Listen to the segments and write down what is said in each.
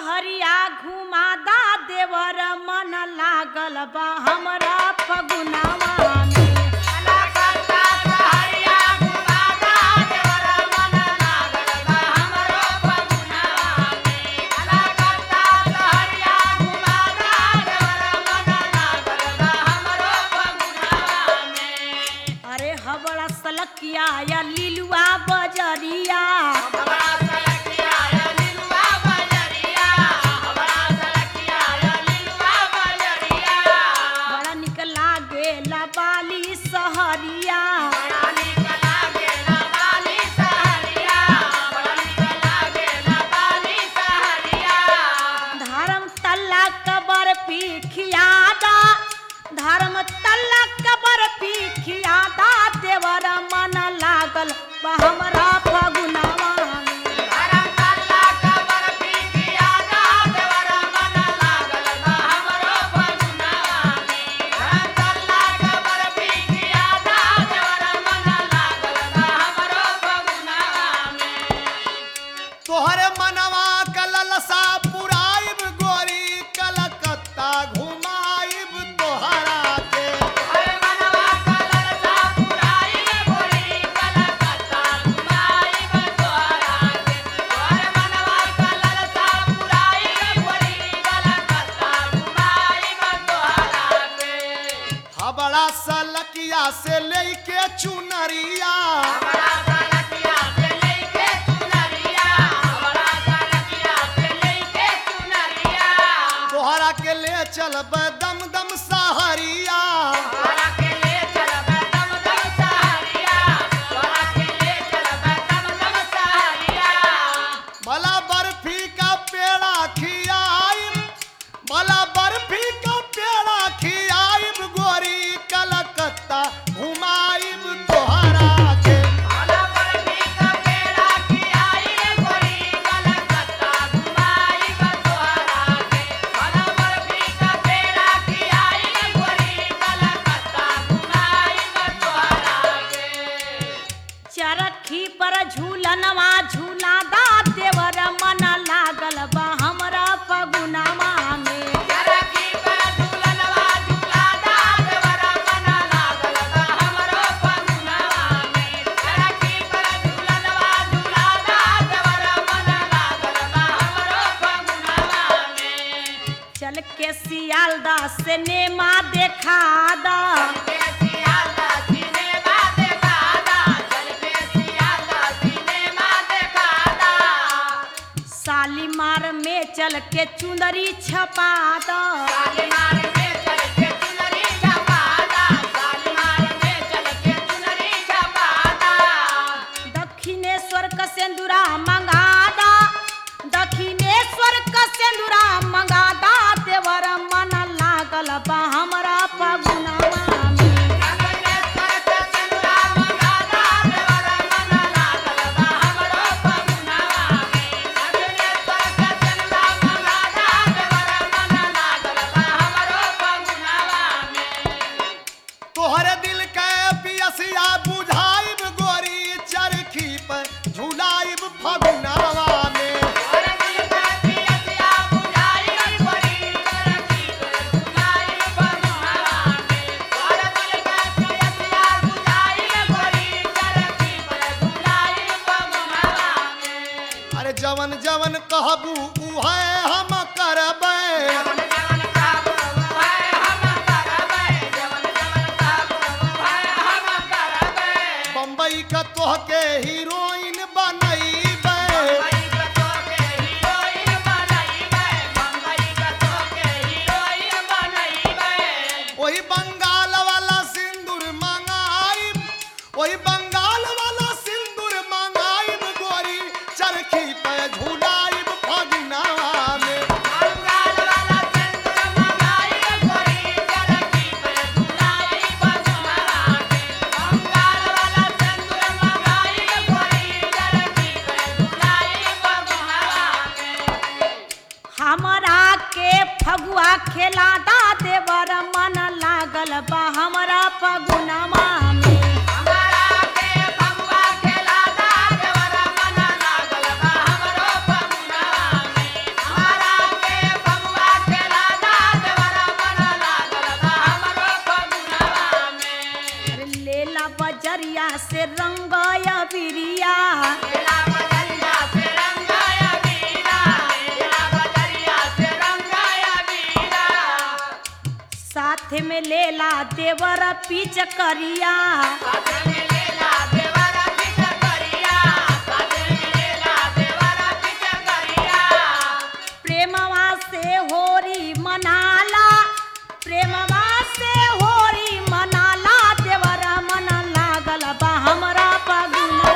सहरिया घुमादा देवर मन लागल बा हमरा फगुनावा में अरे हबड़ा सलकिया या लिलुआ बजरिया बड़ा निक लागेला बाली सहरिया धर्म तल्ला कबर पीखियादा धर्म तल्ला कबर पीखियादा देवर मन लागल बा हमरा फगुनावा में। तोहरे मनवा कललसा पुराइब गोरी कलकत्ता घुमाइब तोहरा के हबड़ा सलकिया से लेके चुनरिया तोहरा के ले चलब दम दम सहरिया भला बर्फी का पेड़ा खियाइब भला बर्फी का पेड़ा खियाइब गोरी कलकत्ता घुमाइब तोहरा के चरखी पर झूलनवा झूलादा देवर मन लागल बा हमरा फगुनावा में चल के सियालदा से नेमा देखा दा सालीमार में चल के चुंदरी छपा दा दक्षिणेश्वर का सेंदूरा मंगादा दक्षिणेश्वर का सेंदूरा मंगादा देवर मन लागल बा हमरा फगुनावा में तोहरे दिल के पियसिया बुझाइब गोरी चरखी पर झुलाइब फगुनावा में अरे जवन जवन कहबू उहे हम करबै बम्बई का तोहके हीरोइन बनैबै वही बंगाल वाला सिंदूर मंगाइब वही बंगाल वाला सिंदूर मंगाइब गोरी चरखी पे झुलाइब फगुनावा में हमरा के फगुआ खेलादा देवर मन लागल बा हमरा फगुनावा में में लेला देवर पीच करिया प्रेमवा से होरी मनाला प्रेमवा से होरी मनाला देवर मन लागल बा हमरा पगुना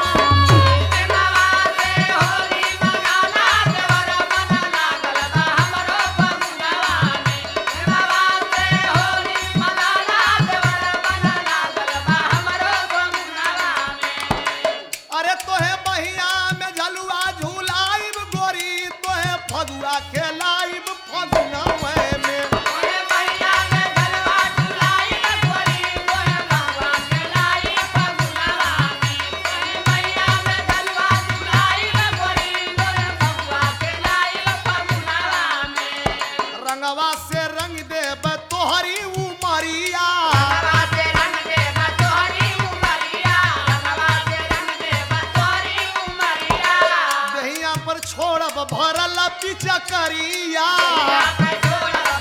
अरे तोहे बहिया में झलुआ झूलाइब गोरी तोहे फगुआ खेलाइब फगुनवा में रंगवा से रंग देब तोहरी उमरिया दहिया पर छोड़ब भरल पिचकरिया